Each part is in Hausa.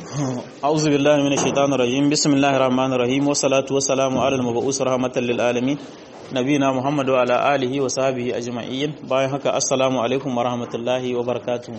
أعوذ بالله من الشيطان الرجيم بسم الله الرحمن الرحيم والصلاة والسلام على المبعوث رحمة للعالمين نبينا محمد وعلى آله وصحبه أجمعين باي هكا السلام عليكم ورحمة الله وبركاته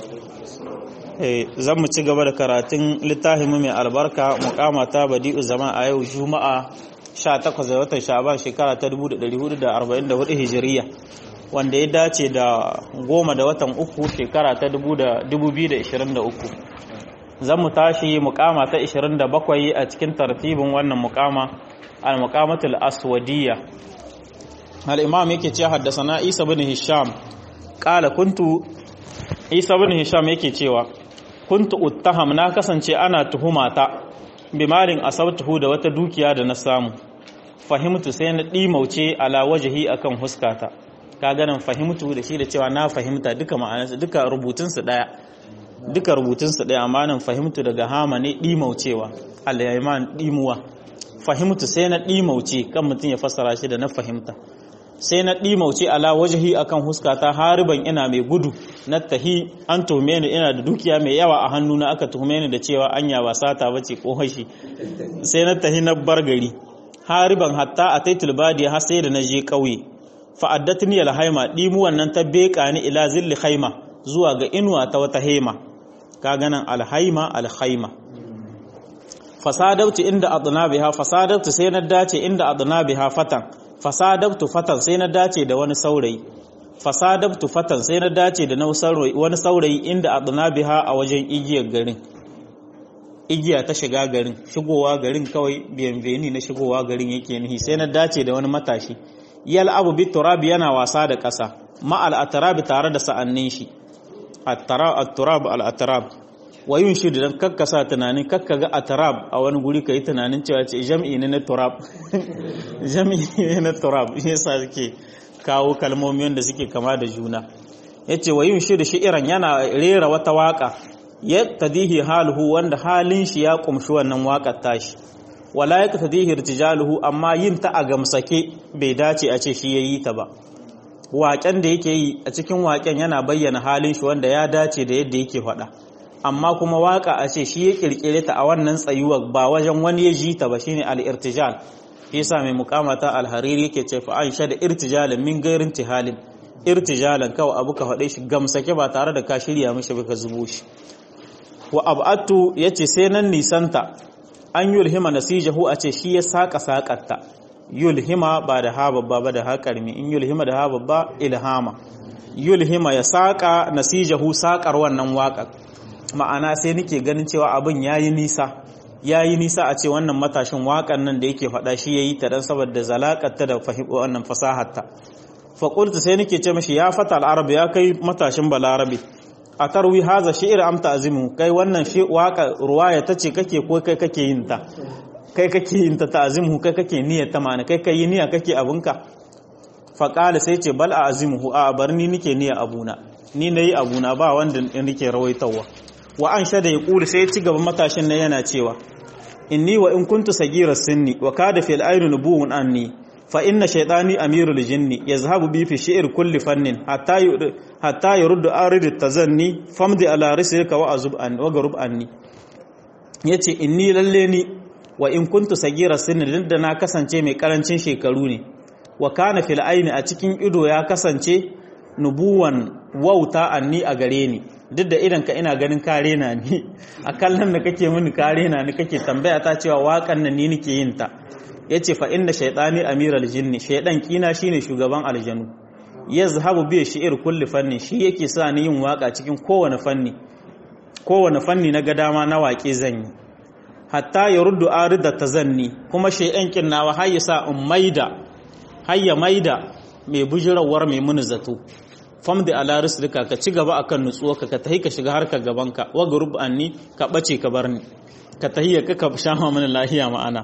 zan mu ci gaba da karatun littafin mai albarka mukama ta badi'u zama a yau juma'a 18 ga watan sha'ban shekara ta 1444 hijiriya wanda ya dace da goma da watan uku shekara ta 2023 zan mu tashi mukama ta 27 a cikin tartibin wannan mukama al-muqamatul aswadiyya al-imam yake ce haddasana Isa bin Hisham qala kuntu Isa bin Hisham yake cewa kuntu uttaham na kasance ana tuhumata bimalin asabtuhu da wata dukiya da na samu fahimtu sai na dimauce ala wajhi akan huskata ka ganin fahimtu da shi da cewa na fahimta duka ma'anarsa duka rubutunsu daya duka rubutunsu daya amma nan fahimtu daga hama ne dimaucewa al-yayman dimuwa fahimtu sai na dimauce kan mutum ya fassara shi da na fahimta sai na ɗimauce ala wajahi akan huskata hariban ina mai gudu na tahi an tuhume ni ina da dukiya mai yawa a hannuna aka tuhume ni da cewa anya ba sata bace ko hashi sai na tahi na bar gari hariban hatta a taitul badiya har sai da na je ƙauye fa addatni alhaima dimu wannan ta beka ni ila zilli haima zuwa ga inuwa ta wata hema ka ganan alhaima alhaima fasadabtu inda adnabiha fasadabtu sai na dace inda adnabiha fatan fasadabtu fatan sai na dace da wani saurayi fasadabtu fatan sai na dace da wani saurayi inda adnabiha a wajen igiyar garin igiya ta shiga garin shigowa garin kawai biyanveni na shigowa garin yake nihi sai na dace da wani matashi yal abu bi turabi yana wasa da ƙasa ma al atrabi tare da sa'annin shi at-turab al atrab wayun shi da kakkasa tunanin kakka ga atrab a wani guri ka yi tunanin cewa ce jam'i ne na turab jam'i ne na turab shi yasa suke kawo kalmomi wanda suke kama da juna yace wayun shi da shi'iran yana rera wata waka ya tadihi haluhu wanda halin shi ya kumshi wannan wakar tashi wala ya tadihi irtijaluhu amma yin ta a gamsake bai dace a ce shi yayi ta ba waken da yake yi a cikin waken yana bayyana halin shi wanda ya dace da yadda yake faɗa amma kuma waka a ce shi ya kirkire ta a wannan tsayuwar ba wajen wani ya ji ta ba shine al-irtijal yasa mai mukamata al-hariri yake ce fa aisha da irtijalan min gairin tihalin irtijalan kawai abu ka faɗe shi gamsake ba tare da ka shirya mishi ba ka zubo shi wa abatu yace sai nan nisanta an yulhima nasijahu a ce shi ya saka sakatta yulhima ba da ha babba ba da ha karmi in yulhima da ha babba ilhama yulhima ya saka nasijahu sakar wannan waƙar ma'ana sai nake ganin cewa abin yayi nisa yayi nisa a ce wannan matashin waƙan nan da yake faɗa shi yayi ta dan saboda zalakarta da fahimta wannan fasaharta fa qultu sai nake ce mishi ya fata al ya kai matashin balarabi a tarwi haza shi'ir amta azimu kai wannan shi waƙa ruwaya tace kake ko kai kake yin ta kai kake yin ta ta'azimu kai kake niyyar ta ma'ana kai kai niyya kake abunka fa qala sai ce bal a azimuhu a barni nike niyyar abuna ni nayi abuna ba wanda nake rawaitawa wa an shada ya ƙuri sai ci gaba matashin na yana cewa inni wa in kuntu sagira sinni wa kada fil ayni nubuwun anni fa inna shaytani amirul jinni yazhabu bi fi shi'r kulli fannin hatta hatta yurdu arid tazanni famdi ala rislika wa azub an wa garub anni yace inni lalle ni wa in kuntu sagira sinni duk da na kasance mai karancin shekaru ne wa kana fil ayni a cikin ido ya kasance nubuwan wauta anni a gare ni duk da idan ka ina ganin kare na ni a kallon da kake mini kare na ni kake tambaya ta cewa waƙan nan ni nake yin ta yace fa inda shaytani amiral jinni shaydan kina shine shugaban aljanu yazhabu bi shi'ir kulli fanni shi yake sa ni yin waka cikin kowane fanni kowane fanni na ga dama na waƙe zan yi hatta ya ruddu arida tazanni kuma shaydan kinnawa har ya sa in maida har ya maida mai bujirawar mai muni zato famdi ala rislika ka ci gaba akan nutsuwa ka tahi ka shiga harkar gabanka wa gurub anni ka bace ka bar ni ka tahi ka ka shama mana lahiya ma'ana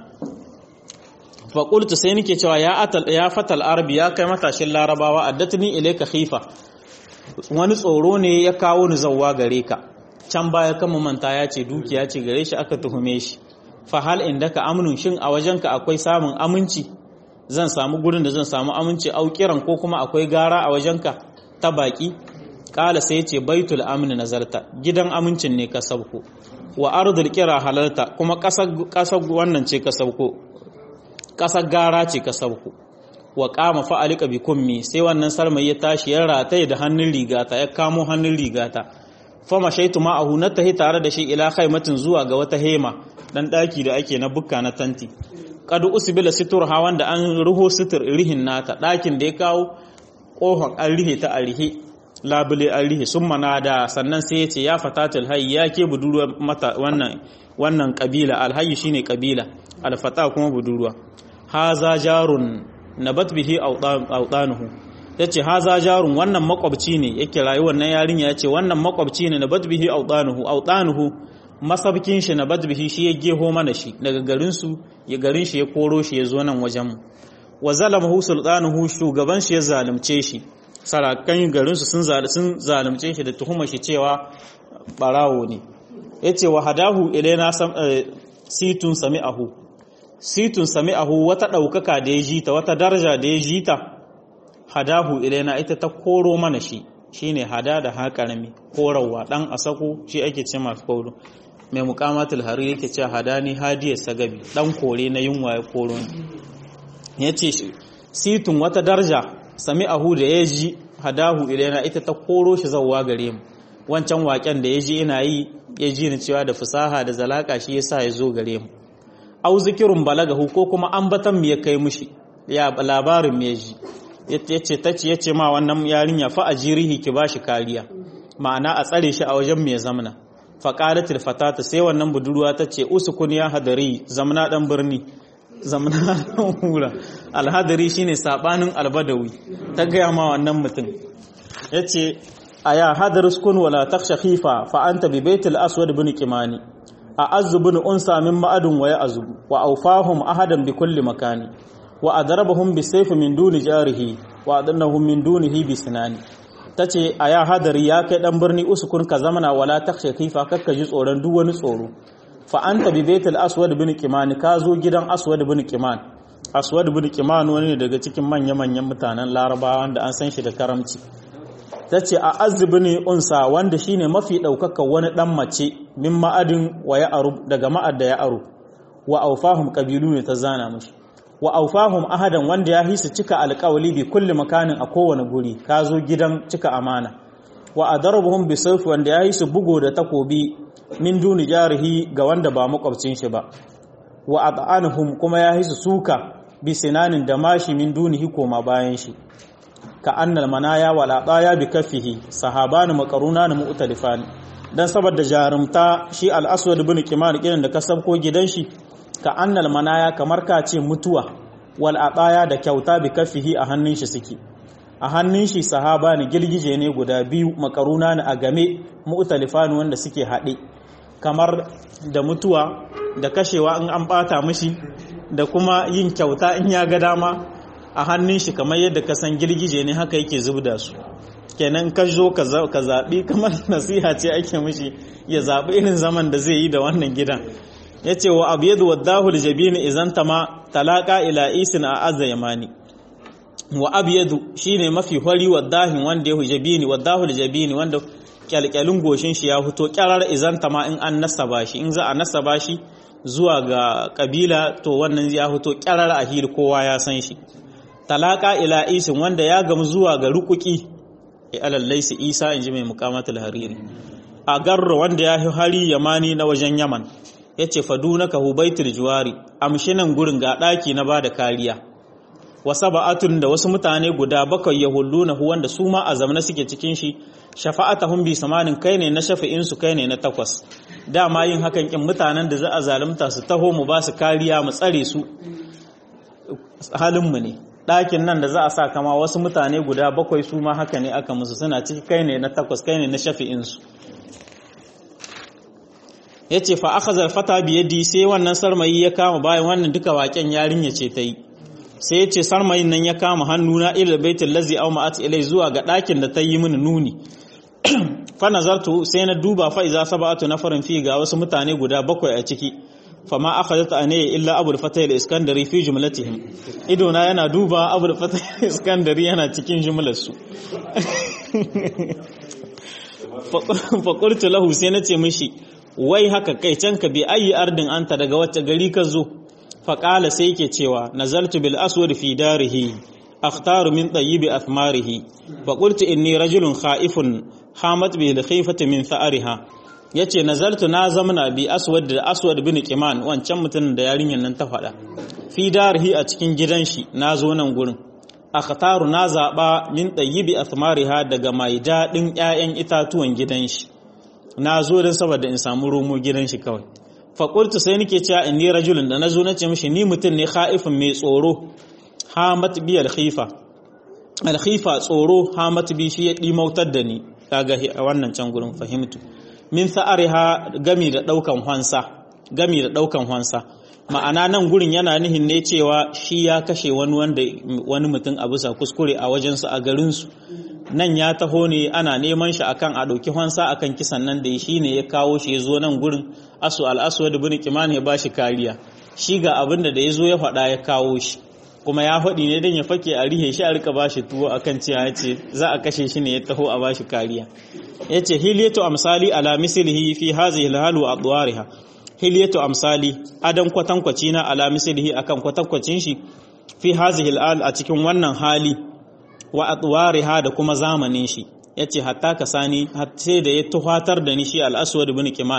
fa qultu sai nake cewa ya atal ya fatal arabi ya kai matashin larabawa addatni ilayka khifa wani tsoro ne ya kawo ni zawwa gare ka can baya kan manta ya ce dukiya ce gare shi aka tuhume shi fa hal indaka amnun shin a wajenka akwai samun aminci zan samu gurin da zan samu aminci aukiran ko kuma akwai gara a wajenka ta baki kala sai ce baitul amni nazarta gidan amincin ne ka sauko wa ardul kira halalta kuma kasar wannan ce ka sauko kasar gara ce ka sauko wa kama fa'alika bi kummi sai wannan sarmai ya tashi ya rataye da hannun rigata ya kamo hannun rigata fama shaitu ma'ahu na tahi tare da shi ila khaimatin zuwa ga wata hema dan daki da ake na bukka na tanti kadu usbila situr ha wanda an ruho situr rihin nata dakin da ya kawo kofar an rihe ta a rihe labule an rihe sun da sannan sai ya ce ya fatatul hayy ya ke budurwa mata wannan wannan kabila alhayy shine kabila alfata kuma budurwa haza jarun nabat bihi awdanuhu yace haza jarun wannan makwabci ne yake rayuwar nan yarinya yace wannan makwabci ne nabat bihi awdanuhu awdanuhu masabkin shi nabat bihi shi ya geho mana shi daga garin su ya garin shi ya koro shi ya zo nan wajen mu wa zalamahu sultanuhu shugaban shi ya zalunce shi sarakan garin su sun zalunce shi da tuhumar shi cewa barawo ne yace wa hadahu ilaina situn sami'ahu situn sami'ahu wata ɗaukaka da ya jita wata daraja da ya jita hadahu ilaina ita ta koro mana shi shine hada da haƙarami korowa ɗan asako shi ake ce masu koro mai mukamatul hari yake ce hadani hadiyar sagabi ɗan kore na yunwa ya koro ya ce situn wata daraja sami'ahu da ya ji hadahu ilaina ita ta koro shi zauwa gare mu wancan waƙen da ya ji ina yi ya ji ni cewa da fasaha da zalaka shi yasa ya zo gare mu au zikirun balagahu ko kuma ambatan mu ya kai mushi ya labarin me ji yace tace yace ma wannan yarinya fa ajirihi ki bashi kariya ma'ana a tsare shi a wajen me zamna fa qalatil fatata sai wannan budurwa tace usukun ya hadari zamna dan birni zamna hura alhadari shine sabanin albadawi ta gaya ma wannan mutum yace aya hadar uskun wala takhsha khifa fa anta bi baitil aswad bin kimani أعز بن أنسى من مأد ويأزب وأوفاهم أحدا بكل مكان وأضربهم بالسيف من دون جاره وأدنهم من دونه بسنان tace a ya hadari ya kai dan birni usukun ka zamana wala takshe kifa kakka ji tsoron duk wani tsoro fa anta bi baitul aswad bin kiman ka zo gidan aswad bin kiman aswad bin kiman wani daga cikin manya manyan mutanen larabawa wanda an san shi da karamci ta ce a azubini unsa wanda shine mafi ɗaukaka wani ɗan mace min ma'adin wa ya aru daga ma'ad da ya aru wa aufahum ƙabilu ne ta zana mashi wa aufahum ahadan wanda ya hisa cika alƙawali bi kulli makanin a kowane guri ka zo gidan cika amana wa adarbuhum bi sayf wanda ya hisa bugo da takobi min duni jarihi ga wanda ba makwabcin shi ba wa at'anuhum kuma ya hisa suka bi sinanin da mashi min dunihi koma bayan shi ka annal manaya wala ɗaya bi kafihi sahabani makaruna na mu'talifani dan saboda jarumta shi al-aswad ibn kiman kiran da kasabko gidan shi ka annal manaya kamar ka ce mutuwa wal adaya da kyauta bi kafihi a hannun shi suke a hannun shi sahabani girgije ne guda biyu makaruna ne a game mu'talifani wanda suke haɗe kamar da mutuwa da kashewa in an bata mishi da kuma yin kyauta in ya ga dama a hannun shi kamar yadda ka san girgije ne haka yake zubda su kenan ka zo ka zaɓi kamar nasiha ce ake mishi ya zaɓi irin zaman da zai yi da wannan gidan ya ce wa abu yadda waddahu da jabini izan ma talaka ila isin a azza yamani wa abu yadda shi ne mafi hori waddahin wanda ya hujabini waddahu da jabini wanda kyalkyalin goshin shi ya fito kyarar izan ma in an nasaba shi in za a nasaba shi zuwa ga kabila to wannan ya fito kyarar a hili kowa ya san shi talaka ila isin wanda ya gamu zuwa ga rukuki alallai su isa in ji mai mukamatul hariri a garro wanda ya yi hari yamani na wajen yaman ya ce faduna ka hubaitul juwari amshinan gurin ga ɗaki na ba da kariya wasa ba'atun da wasu mutane guda bakwai ya hullu na wanda su ma a zamana suke cikin shi shafa'atahum bi samanin kai ne na shafa'in su kai ne na takwas dama yin hakan kin mutanen da za a zalunta su taho mu ba su kariya mu tsare su halin mu ne ɗakin nan da za a sa kama wasu mutane guda bakwai su ma haka ne aka musu suna ciki kai ne na takwas kai ne na shafi'insu ya ce fa aka zarfata biyadi sai wannan sarmayi ya kama bayan wannan duka waken yarinya ce ta yi sai ya ce sarmayin nan ya kama hannuna ila baitul lazi aw ma'at ilai zuwa ga ɗakin da ta yi mini nuni fa nazartu sai na duba fa iza sab'atu nafarin fi ga wasu mutane guda bakwai a ciki fama akhadhat anaya illa abul fatah al-iskandari fi jumlatihim idona yana duba abul fatah al-iskandari yana cikin jumlar su faƙultu lahu sai na ce mishi wai haka kai can ka bi ayi ardin anta daga wacce gari ka zo faƙala sai yake cewa nazaltu bil aswad fi darihi akhtaru min tayyibi athmarihi faƙultu inni rajulun kha'ifun hamat bi khifati min tha'ariha yace nazaltu na zamana bi aswad da aswad bin qiman wancan mutumin da yarinyar nan ta faɗa fi darihi a cikin gidan shi na zo nan gurin akhtaru na zaba min tayyibi athmariha daga mai dadin ƴaƴan itatuwan gidan shi na zo dan saboda in samu romo gidan shi kawai fa qultu sai nake cewa inni rajulun da nazo nace mishi ni mutum ne khaifin mai tsoro hamat bi al khifa al khifa tsoro hamat bi shi ya dimautar da ni kaga wannan can gurin fahimtu min sa'ariha gami da daukan hansa gami da daukan hansa ma'ana nan gurin yana nihin ne cewa shi ya kashe wani wanda wani mutum a bisa kuskure a wajensu a garinsu nan ya taho ne ana neman shi akan a ɗauki hansa akan kisan nan da shi ne ya kawo shi ya zo nan gurin asu al'aswad bin kiman ya bashi kariya shi ga abin da ya zo ya faɗa ya kawo shi kuma ya faɗi ne don ya fake a rihe shi a rika bashi tuwo akan cewa ya ce za a kashe shi ne ya taho a bashi kariya ya ce hiliyatu amsali ala mislihi fi hazihi alhalu adwariha hiliyatu amsali adan kwatankwaci na ala mislihi akan kwatankwacin shi fi hazihi al a cikin wannan hali wa atwariha da kuma zamanin shi yace hatta ka sani sai da ya tuhatar da ni shi al-aswad ibn kiman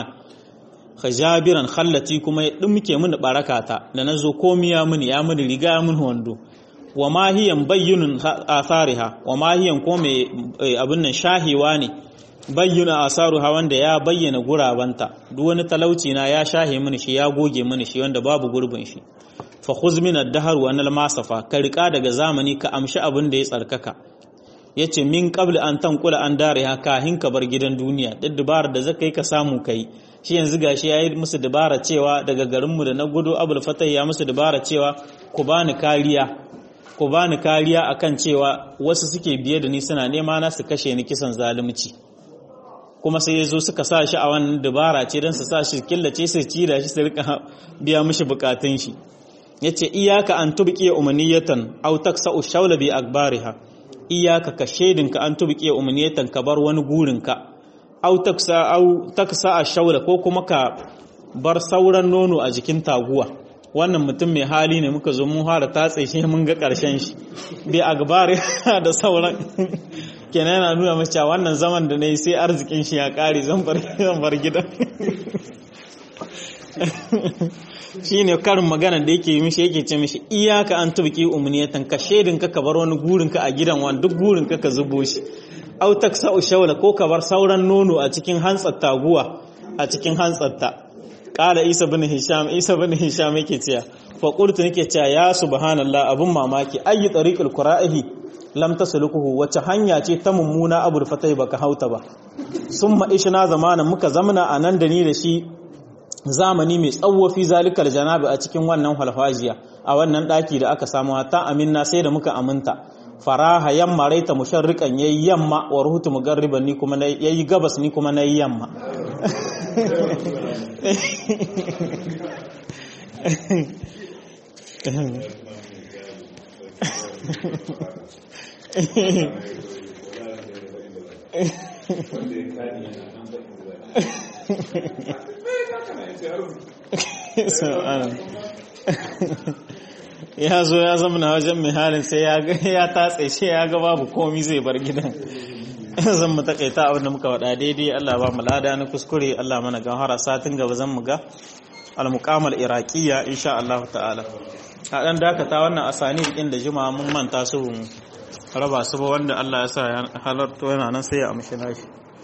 khajabiran khallati kuma ya dumke mini barakata da nazo komiya mini ya mini riga mun wando wa ma hiyan bayyinun athariha wa ma hiyan ko me abin nan shahiwa ne bayyana asaruha wanda ya bayyana gurabanta duk wani talauci na ya shahe mini shi ya goge mini shi wanda babu gurbin shi fa khuz min ad-dahr wa anal masafa ka rika daga zamani ka amshi abin da ya tsarkaka yace min qabl an tanqula an dariha kahin ka bar gidan duniya duk dubarar da zaka yi ka samu kai shi yanzu gashi yayi musu dabara cewa daga garin mu da na gudu abul fatah ya musu dabara cewa ku bani kariya ku bani kariya akan cewa wasu suke biye da ni suna nema na su kashe ni kisan zalunci kuma sai ya zo suka sa shi a wannan dabara ce don su sa shi killace su ci da shi su rika biya mishi bukatun shi ya ce iyaka an tubƙiya umaniyatan au taksa ushaula bi akbariha iyaka ka shaidinka an tubƙiya umaniyatan ka bar wani gurinka au taksa au taksa ashaula ko kuma ka bar sauran nono a jikin taguwa wannan mutum mai hali ne muka zo mun fara tatse shi mun ga ƙarshen shi bi akbari da sauran kenan yana nuna mace wannan zaman da na yi sai arzikin shi ya ƙare zan bar gidan shi ne karin magana da yake mishi yake ce mishi iyaka an tubki umuniyatan ka shaidinka ka bar wani gurinka a gidan wani duk gurinka ka zubo shi au taksa ushawla ko ka bar sauran nono a cikin hantsar taguwa a cikin hantsarta kala isa bin hisham isa bin hisham yake cewa fa qultu nake cewa ya subhanallah abun mamaki ayi tariqul qura'ihi lam tasluquhu wace hanya ce ta mummuna abul fatai baka hauta ba summa ishna zamanan muka zamana anan da ni da shi zamani mai tsawo fi zalikal janabi a cikin wannan halfajiya a wannan daki da aka samu ta aminna sai da muka aminta faraha yamma raita musharrikan yayi yamma wa ruhutu mugarriban ni kuma yayi gabas ni kuma nayi yamma ya zo ya zama na wajen mai halin sai ya tatse shi ya ga babu komi zai bar gidan zan mu takaita abin da muka wada daidai Allah ba mu lada na kuskure Allah mana gahara satin gaba zan mu ga al-muqamal iraqiyya insha Allah ta'ala a dan dakata wannan asani din da juma'a mun manta su raba su ba wanda Allah ya sa ya halarto yana nan sai ya amshi nashi